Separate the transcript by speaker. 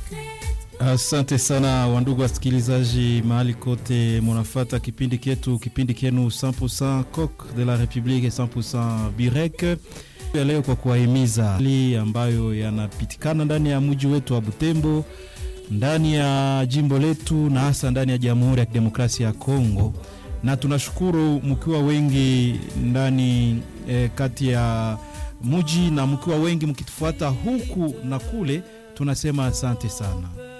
Speaker 1: Asante sana wandugu wasikilizaji, mahali kote munafata kipindi ketu, kipindi kenu 100% Coq de la Republique 100% Birek ya leo, kwa kuwahimiza hali ambayo yanapitikana ndani ya mji wetu wa Butembo, ndani ya jimbo letu na hasa ndani ya Jamhuri ya Kidemokrasia ya Kongo, na tunashukuru mkiwa wengi ndani eh, kati ya mji na mkiwa wengi mkitufuata huku na kule, tunasema asante sana.